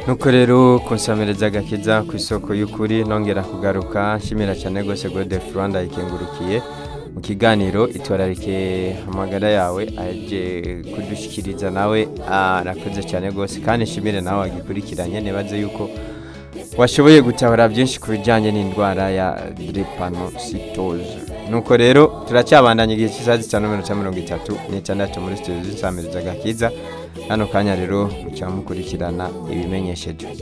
nuko rero kunsamireza agakiza ku isoko y'ukuri nongera kugaruka nshimira cyane rwose godefuri rwanda yikengurukiye mu kiganiro itwararike amagara yawe ajye kudushyikiriza nawe arakoze cyane rwose kandi nshimire nawe wagikurikiranye nibaze yuko washoboye gutahura byinshi ku bijyanye n'indwara ya drepanositoze nuko rero turacyabandanya igihe cy'isaha zitanu n'iminota mirongo itatu n'itandatu muri sitidiyo z'isamiriza gakiza hano kanya rero mucyamukurikirana ibimenyeshejwe